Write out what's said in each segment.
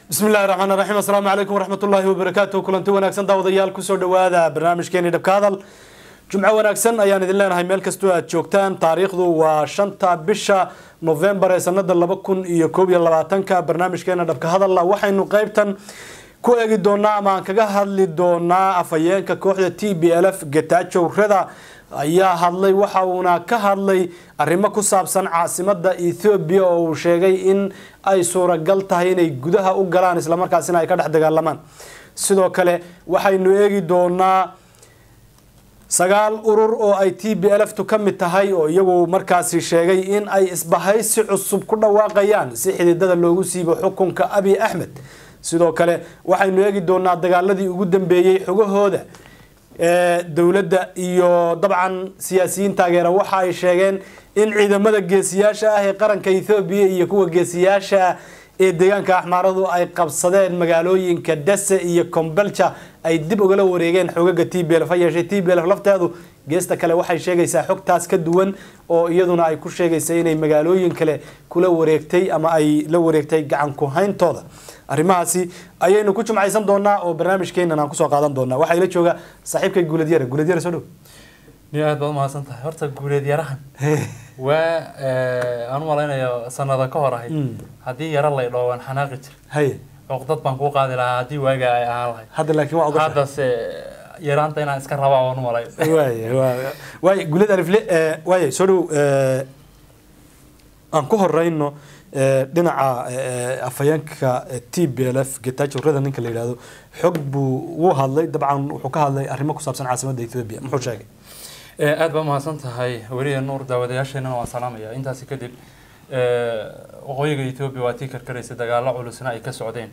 bismi illahi raxmaan raxiim assalaamu calaykum waraxmatullaahi wabarakaatu kulanti wanaagsan daawadayaal kusoo dhawaada barnaamijkeeni dhabka hadal jumco wanaagsan ayaan idin leenahay meel kastoo aad joogtaan taariikhdu waa shanta bisha novembar ee sanada laba kun iyo koob iyo labaatanka barnaamijkeena dhabka hadalla waxaynu qeybtan ku eegi doonaa ama aan kaga hadli doonaa afhayeenka kooxda t b l f getaajow reda ayaa hadlay waxa uuna ka hadlay arrimo ku saabsan caasimada ethoobiya oo uu sheegay in ay suuragal tahay inay gudaha u galaan islamarkaasina ay ka dhex dagaalamaan sidoo kale waxaynu eegi doonaa sagaal urur oo ay t b l f tu ka mid tahay oo iyagu markaasi sheegay in ay isbahaysi cusub ku dhawaaqayaan si xididada loogu siibo xukunka abiy axmed sidoo kale waxaynu eegi doonaa dagaaladii ugu dambeeyey xogahooda dowladda iyo dabcan siyaasiyiin taageera waxa ay sheegeen in ciidamada geesiyaasha ah ee qaranka ethoobiya iyo kuwa geesiyaasha ee deegaanka axmaaradu ay qabsadeen magaalooyinka dase iyo combelja ay dib ugala wareegeen xogaga t b lf ha yeeshee t b lf lafteedu geesta kale waxay sheegaysaa xogtaas ka duwan oo iyaduna ay ku sheegaysa inay magaalooyin kale kula wareegtay ama ay la wareegtay gacan ku hayntooda arrimahaasi ayaynu ku jumcaysan doonaa oo barnaamijkeenan aan kusoo qaadan doonaa waxaa ila jooga saaxiibkay guuleedyare guuleedyare soo dhow ni aad baad umahadsan tahay horta guuleed yarahan waa aan u malaynayo sanada ka hor ahayd haddii yaro lay dhoo waan xanaaqi jir haye cuqdad baan kuu qaadi lahaa haddii waaga ay ahaan lahayd hadda laakiin waa ogasha haddase yaraanta inaan iska rabaa waan u malay waay waay guuleed alifle waay soo dhow aan ku horeyno dhinaca afhayeenka t b l f getaajo reda ninka la yidhahdo xog buu wuu hadlay dabcan wuxuu ka hadlay arrimo ku saabsan caasimadda ethoobia muxuu sheegay aad baa umahadsan tahay weliya nuur daawadayaasheenana waan salaamaya intaasi kadib waqooyiga ethoobia waa tii karkaraysa dagaalo culusna ay ka socdeen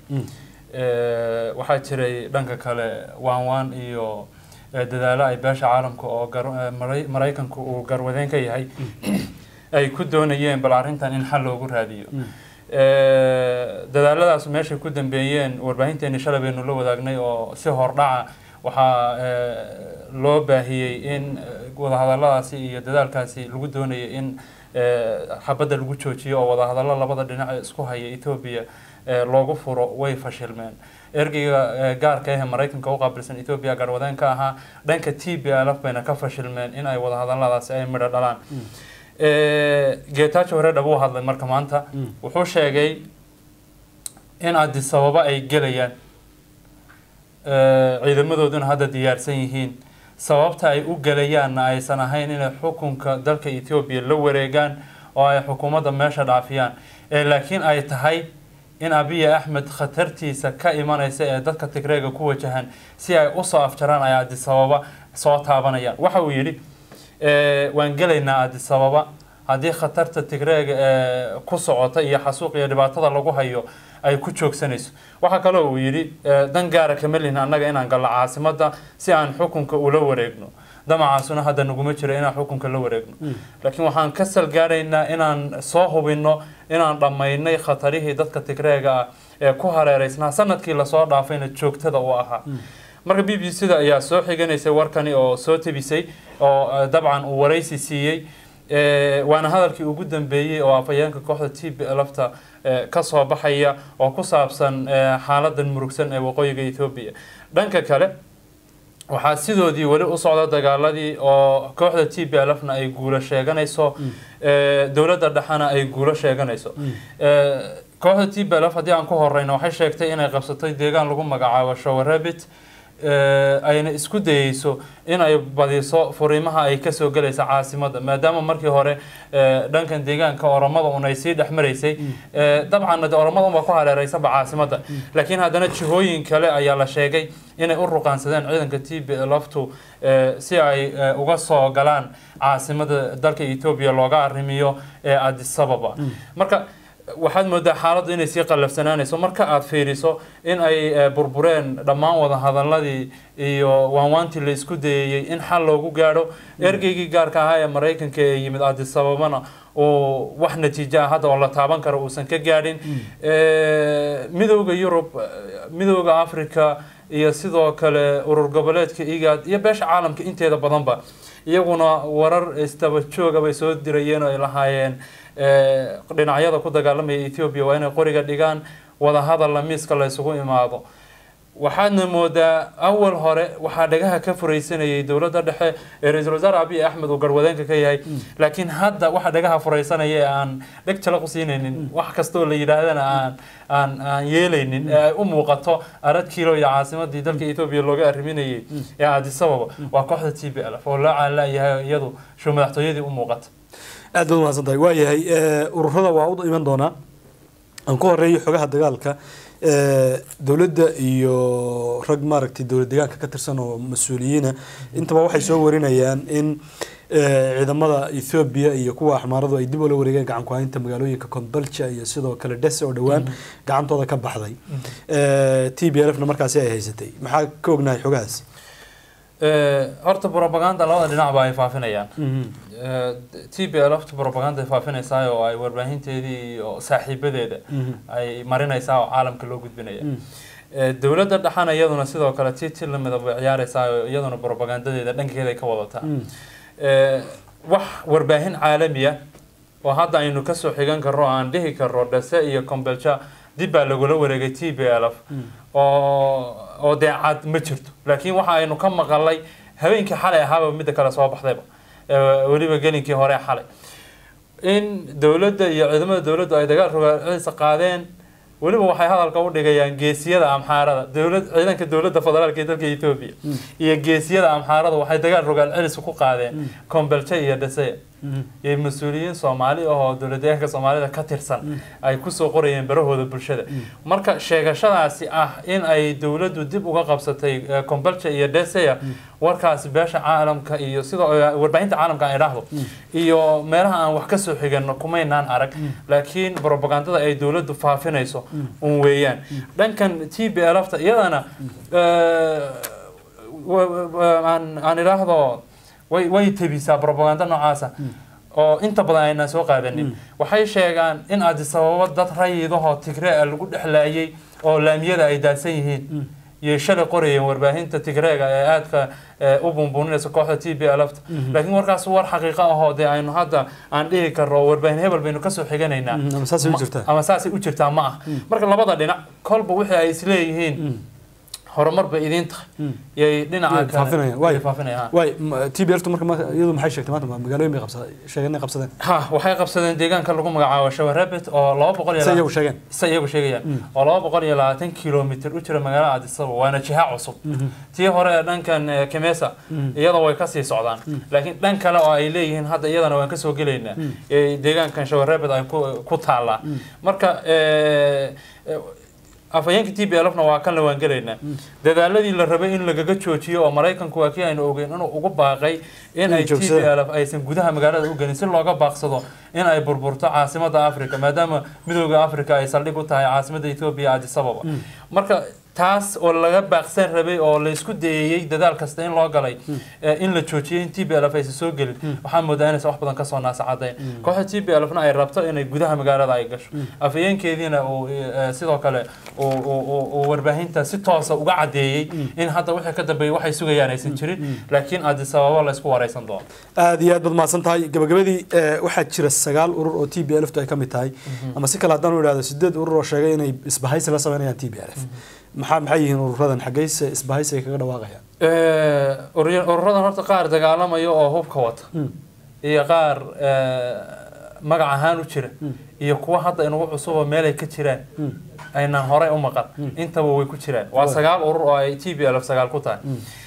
waxaa jiray dhanka kale waan waan iyo dadaalo ay beesha caalamka oo maraykanku uu garwadeen ka yahay ay ku doonayeen bal arrintan in xal loogu raadiyo dadaaladaas meeshay ku dambeeyeen warbaahinteeni shalay baynu la wadaagnay oo si hordhaca waxaa loo baahiyey in wadahadaladaasi iyo dadaalkaasi lagu doonayay in xabadda lagu joojiyo oo wadahadallo labada dhinac ee isku haya etoobiya loogu furo way fashilmeen ergeyga gaarka ah ee maraykanka u qaabilsan etoobiya garwadeen ka ahaa dhanka t b l f bayna ka fashilmeen in ay wadahadaladaasi ay midho dhalaan geetaajo hore dhab u hadlay marka maanta wuxuu sheegay in adisababa ay gelayaan ciidamadooduna hadda diyaarsan yihiin sababta ay u gelayaanna aysan ahayn inay xukunka dalka ethoobiya la wareegaan oo ay xukuumadda meesha dhaafiyaan laakiin ay tahay in abiya axmed khatartiisa ka imanaysa ee dadka tigreega ku wajahan si ay usoo afjaraan ay adisababa soo taabanayaan waxa uu yidhi waan gelaynaa adisababa haddii khatarta tigreega ee ku socota iyo xasuuq iyo dhibaatada lagu hayo ay ku joogsanayso waxaa kaloo uu yidhi dan gaara kama lihin annaga inaan galno caasimadda si aan xukunka ula wareegno damacaasuna hadda naguma jiro inaan xukunka la wareegno laakiin waxaan ka salgaaraynaa inaan soo hubinno inaan dhammaynay khatarihii dadka tigreega ah ee ku hareereysnaa sanadkii lasoo dhaafayna joogtada u ahaa marka b b c da ayaa soo xiganaysay warkani oo soo tebisay oo dabcan uu waraysi siiyey waana hadalkii ugu dambeeyey oo afhayeenka kooxda t b lfta ka soo baxaya oo ku saabsan xaaladan murugsan ee waqooyiga ethoobiya dhanka kale waxaa sidoodii weli u socda dagaaladii oo kooxda t b lfna ay guulo sheeganayso dowladda dhexena ay guulo sheeganayso kooxda t b lf haddii aan ku horeyno waxay sheegtay inay qabsatay deegaan lagu magacaabo showarabit ayna isku dayeyso in ay badiso furiimaha ay kasoo gelaysa caasimada maadaama markii hore dhankan deegaanka oromada un ay sii dhexmaraysay dabcanna de oromada unbaa ku hareereysaba caasimada laakiin haddana jihooyin kale ayaa la sheegay inay u ruqaansadeen ciidanka t b laftu si ay uga soo galaan caasimada dalka etoobiya looga arrimiyo ee adisababa marka waxaad moodaa xaaladdu inay sii qallafsanaanayso marka aada fiiriso in ay burbureen dhammaan wadahadaladii iyo waanwaantii la isku dayayey in xal loogu gaadho ergeygii gaarka ahaa ee maraykanka ee yimid adisababana uu wax natiijo ah hadda oo la taaban karo uusan ka gaadhin midooda yurub midooda africa iyo sidoo kale urur goboleedka igaad iyo beesha caalamka inteeda badanba iyaguna warar istaba jooga bay soo dirayeen oo ay lahaayeen dhinacyada ku dagaalamaya ethoobia waa inay qoriga dhigaan wadahadalla miiska la isugu imaado waxaadna moodaa awal hore waxaa dhagaha ka furaysanayay dowladda dhexe ee ra-iisul wasaare abiy axmed uu garwadeenka ka yahay laakiin hadda waxa dhagaha furaysanaya ee aan dheg jala ku siinaynin wax kastoo la yidhaahdana aan aan aan yeelaynin ee ay u muuqato arad kiilo iyo caasimadii dalka etoobiya looga arriminayay ee addis ababa waa kooxda t b l f oo loo caalayahay iyadu show madaxtooyadii u muuqata aad baad umahadsan tahay waayahay ururada waa u iman doonaa aan ku horeeyo xogaha dagaalka dowladda iyo rag maaragtay dowlad deegaanka ka tirsan oo mas-uuliyiina intaba waxay soo warinayaan in ciidamada ethoobiya iyo kuwa axmaaradu ay dib ula wareegeen gacan ku-haynta magaalooyinka kombalja iyo sidoo kale dhese oo dhowaan gacantooda ka baxday t b l f na markaasi ay haysatay maxaa ka ognahay xogahaas horta propaganda labada dhinacba ay faafinayaan t b l fta propaganda ay faafinaysaa oo ay warbaahinteedii iyo saaxiibadeeda ay marinaysaa oo caalamka loo gudbinaya dowladda dhexana iyaduna sidoo kale ti ti lamida bay ciyaaraysaa oo iyaduna propagandadeeda dhankeeda ay ka wadataa wax warbaahin caalamiya oo hadda aynu kasoo xigan karno aan dhihi karno dhase iyo combelja dib baa lagula wareegay t b l f oo oo dee cad ma jirto laakiin waxa aynu ka maqalay habeenkii xalay ahaaba midda kale soo baxdayba weliba gelinkii hore xalay in dowladda iyo ciidamada dowladdu ay dagaal rogaciisa qaadeen weliba waxay hadalka u dhigayaan geesiyada amxaarada dowlad ciidanka dowladda federaalka ee dalka etoobiya iyo geesiyada amxaarada waxay dagaal rogaal celis ku qaadeen kombelje iyo dhaseya iyo mas-uuliyiin soomaali ah oo dowlad deegaanka soomaalida ka tirsan ay kusoo qorayeen barahooda bulshada marka sheegashadaasi ah in ay dowladdu dib uga qabsatay kombelje iyo dhaseya warkaasi beesha caalamka iyo sidoo warbaahinta caalamka ay dhahdo iyo meelaha aan wax kasoo xigano kumaynaan arag laakiin propagandada ay dowladdu faafinayso un weeyaan dhankan t b l fta iyadana aan idhaahdo way way tebisaa propaganda noocaasa oo inta badan aynaan soo qaadanin waxay sheegaan in addis ababa dad rayidahoo tigrea lagu dhexlaayay oo laamiyada ay daadsan yihiin iyo shalay qorayeen warbaahinta tigreega ee aadka u bunbuuninaysa kooxda t b lfta laakiin warkaas war xaqiiqo ahoo dee aynu hadda aan dhihi karno warbaahin hebel baynu kasoo xiganaynaa ama saasay u jirtaa ma ah marka labada dhinac kolba wixii ay isleeyihiin horumar bay idiin tahay yay dhinaca kale faafinayaan waay t b ltu marka iyadu maxay sheegtay maanta magaalooyin bay qabsadeen sheegeen inay qabsadeen ha waxay qabsadeen deegaanka lagu magacaabo shawarabet oo laba boqol iyo se iyagu sheegeen se iyagu sheegayaan oo laba boqol iyo labaatan kilomitr u jira magaalada addis ababa waana jiha cusub tii hore ee dhankan kemesa iyada way kasii socdaan laakiin dhan kale oo ay leeyihiin hadda iyadana waan kasoo gelaynaa deegaankan shawarabet ay ku taallaa marka afhayeenka t b lfna waa kan la waangelaynaa dadaaladii la rabay in lagaga joojiyo oo maraykanku waa kii aynu ogeyn inuu ugu baaqay in ay t b lf aysan gudaha magaalada u gelin si looga baaqsado in ay burburto caasimada africa maadaama midooda africa ay saldhig u tahay caasimada ethoobia addis ababa marka taas oo laga baaqsan rabay oo laysku dayeeyey dadaal kasta in loo galay in la joojiyay in t b lf aysan soo gelin waxaa moodaa inaysan wax badan kasoo naasacadayn kooxda t b lfna ay rabto inay gudaha magaalada ay gasho afhayeenkeediina uu sidoo kale uu warbaahinta si toosa uga cadeeyey in hadda wixii ka dambeeyay waxay sugayaan aysan jirin laakiin addis ababa laysku wareysan doono aada iyo aad baad mahadsan tahay gabagabadii waxaa jira sagaal urur oo t b lftu ay ka mid tahay ama si kale haddaan u idhahdo sideed urur oo sheegay inay isbahaysi la sameynayaan t b l f maxaa maxay yihiin ururadan xaggeyse isbahaysi ay kaga dhawaaqayaan ururadan horta qaar dagaalamaya oo hubka wata iyo qaar magac ahaan u jira iyo kuwa hadda inugu cusuba meelay ka jiraan aynaan horey u maqan intaba way ku jiraan waa sagaal urur oo ay t b l f sagaal ku tahay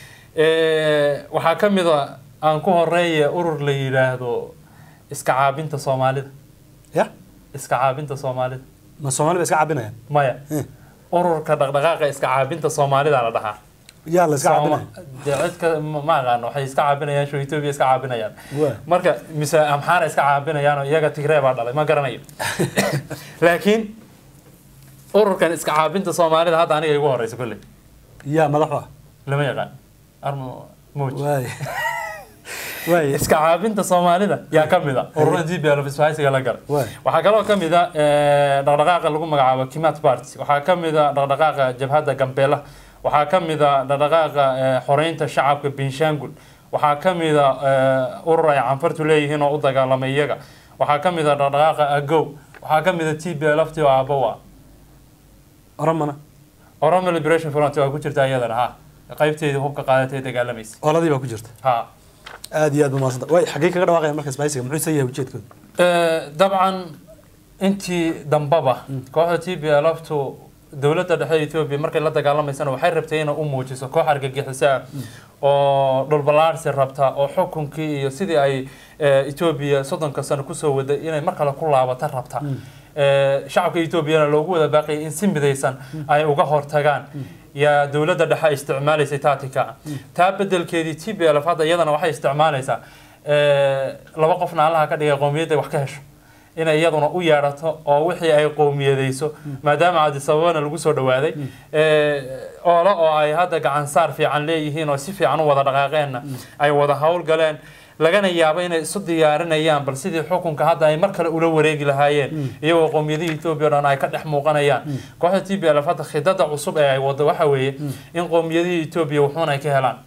waxaa ka mid a aan ku horeeya urur la yidhaahdo iska caabinta soomaalida ya iska caabinta soomaalida ma soomali ba iska caabinayaan maya ururka dhaqdhaqaaqa iska caabinta soomaalida la dhahaa yaa la iska caabinaya dee cidka ma aqaano waxay iska caabinayaan sho etoobiya iska caabinayaan marka mise amxaara iska caabinayaan oo iyaga tigree baa dhalay ma garanayo laakiin ururkan iska caabinta soomaalida hadda aniga igu horeysa kolley yaa madaxu ah lama yaqaan armo moj waay waay iska caabinta soomaalida yaa ka mid a ururada d b l isbahaysiga la galay waxaa kaloo ka mid a dhaqdhaqaaqa lagu magacaabo kimat party waxaa ka mid a dhaqdhaqaaqa jabhadda gambeela waxaa ka mid a dhaqdhaqaaqa xoreynta shacabka benshangul waxaa ka mid a urur ay canfartu leeyihiin oo u dagaalamay iyaga waxaa ka mid a dhaqdhaqaaqa agow waxaa ka mid a t b lft oo aabowa oromana oromo liberation front waa ku jirta iyadana ha qaybteedii hubka qaadatay dagaalamaysa oladii baa ku jirta ha aad iyo aad ba mahadsanta way xaggee kaga dhawaaqaya marka isbaaysiga muxuu isa yahay ujeedkooda Eh, dabcan intii dambaba kooxda t b lftu dowladda dhexe etoobiya markay la dagaalamaysana waxay rabtay inay u muujiso koox argagixiso ah oo dhulbalaarsi rabta oo xukunkii iyo sidii ay eh, etoobiya soddonka sano kusoo waday inay mar kale ku laabata rabta Eh, shacabka etoobiyana loogu wada baaqayay in si midaysan ay uga hortagaan yaa dowladda dhexe ay isticmaalaysay tactica taa bedelkeedii t b lf hadda iyadana waxay isticmaalaysaa eh, laba qofna allaha ka dhigay qowmiyadda wax ka hesho inay iyaduna u yeedhato oo wixii ay qowmiyadayso maadaama cadisababana lagu soo dhawaaday eh, oole oo ay hadda gacan saar fiican leeyihiin oo si fiican u wada dhaqaaqeenna ay wada howlgaleen lagana yaabo inay isu diyaarinayaan bal sidii xukunka hadda ay mar kale ula wareegi lahaayeen iyagoo qowmiyadihii etoobiya o dhan ay ka dhex muuqanayaan kooxda t b lf hadda khidada cusub ee ay wado waxa weeye in qowmiyadihii etoobiya wuxuun ay ka helaan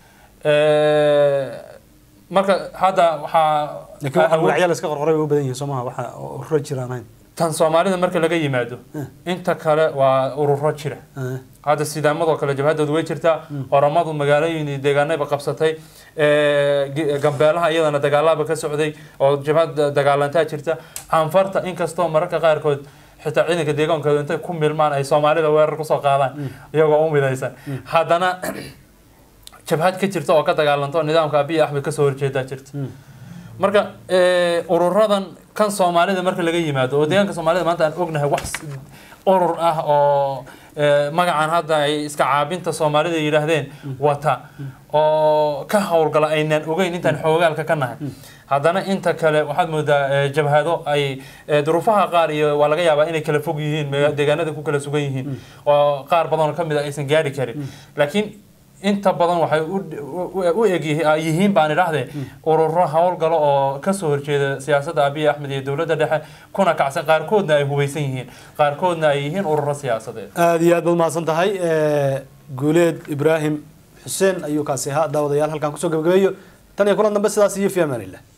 Eh, marka hadda waxaa laakiin waxa magacyo la iska qorqoray way u badan yihiin soo maha waxa ururo jiraan ahayn tan soomaalida marka laga yimaado inta kale waa ururo jira Eh, hadda sidaamadoo kale jabhadoodu way jirtaa oromadu magaalooyin iyo deegaanayba qabsatay Eh, gi- gambeelaha iyadana dagaalaba ka socday oo jabhad dagaalantaa jirta canfarta inkastoo mararka qaarkood xitaa ciidanka deegaankooda intay ku milmaan ay soomaalida weerar kusoo qaadaan iyagoo u midaysan haddana jabhad ka jirta oo ka dagaalanto nidaamka abiy axmed kasoo horjeedaa jirta marka eh, ururadan kan soomaalida marka laga yimaado oo deegaanka soomaalida maanta aan ognahay wax s- urur ah oo eh, magacan hadda ay iska caabinta soomaalida yidhaahdeen wata oo ka howlgala aynaan ogeyn intaan xoogaalka ka nahay haddana inta kale waxaad moodaa eh, jabhado ay eh, duruufaha qaar iyo waa laga yaabaa inay kala fog yihiin mega- deegaanada ku kala sugan yihiin oo qaar badan oo kamid a aysan gaari karin laakiin inta badan waxay u- u- u eg yihi- yihiin baan idhaahdee ururo howlgalo oo kasoo horjeeda siyaasadda abiy axmed iyo dowladda dhexe kuna kacsan qaarkoodna ay hubeysan yihiin qaarkoodna ay yihiin ururo siyaasadeed aad iyo aad baad mahadsan tahay Eh, guuleed ibraahim xuseen ayuu kaasi ahaa daawadayaal halkaan kusoo gabagabeeyo tan iyo kulan dambe sidaas iyo fi amaanillah